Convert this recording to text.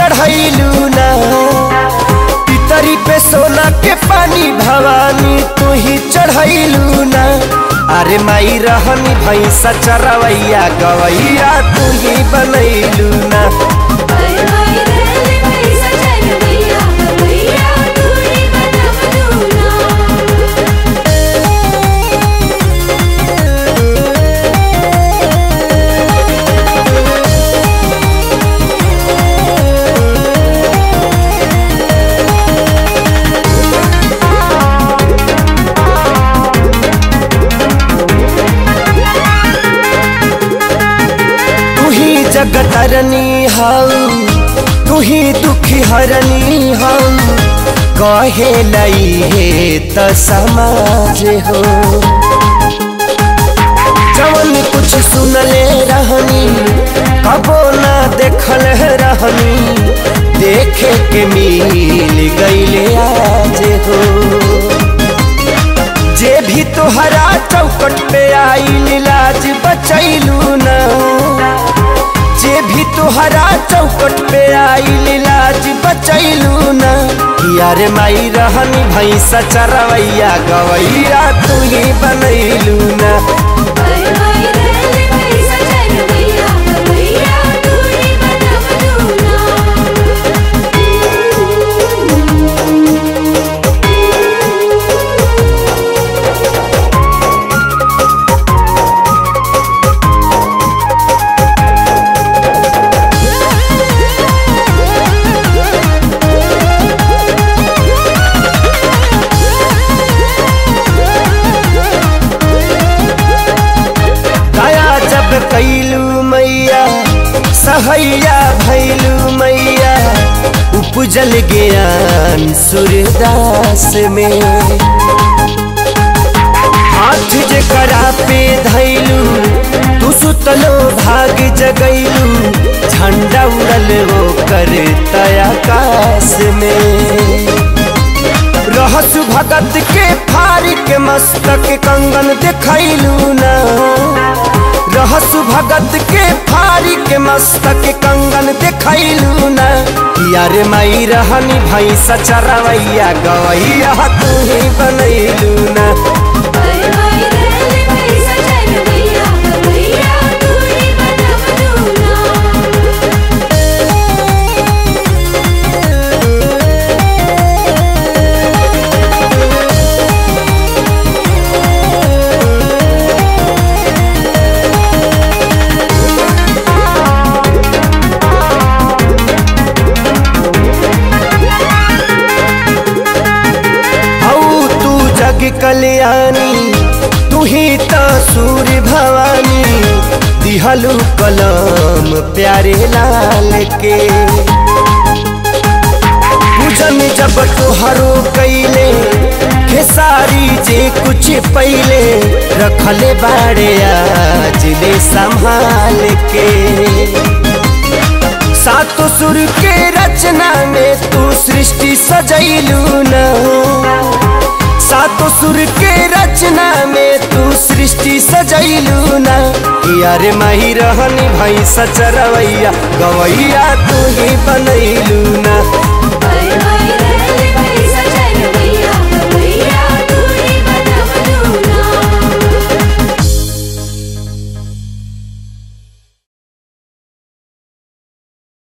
चढ़ैलू ना पितरी पे सोना के पानी भवानी तू ही चढ़ैलू ना अरे माई रहनी भैंसा चरवैया गवैया तू ही बनैलू ना हाय हाय रे पैसा चल भैया भैया दूरी बनवलू ना तू ही जगतरनी हऊ तू ही दुखी हरनी हऊ कहे लई हे त समाज हो जवन कुछ सुनले रहनी कबो ना देखल रहनी देखे के मिल गईले आज हो जे भी तोहरा चौकट पे आई लाज बचैलू ना जे भी तोहरा चौकट पे आई लाज बचैलू ना यार माई रहनी भैंसा चरवैया गवैया तू ही बनैलू ना हाय हाय रे पैसा चल भैया भैया दूरी बनवलू दया जब कैलू मैया सहैया भैलू मैया उपजल ज्ञान सूर्यदास में हाथ जे करा पे धैलू तू सुतलो भाग जगैलू झंडा उड़ल वो कर आकाश में रहस भगत के फारी के मस्तक कंगन देखैलू ना रहस भगत के फारी के मस्तक कंगन देखैलू ना यार माई रहनी भैंसा चरवैया गवैया तू ही बनैलू ना हाय हाय रे पैसा चल भैया भैया दूरी बनवलू ना हऊ तू जग कल्याणी तू ही तो सूर्य भवानी दिहलू कलम प्यारे लाल के पूजन जब तोहरो कैले खेसारी जे कुछ पहले रखले बाड़े आज ले संभाल के सातो सुर के रचना में तू सृष्टि सजैलू ना सातो सुर के रचना में तू सृष्टि सजैलू ना यार माही रहनी भैंसा चरवैया गवैया तू ही बनैलू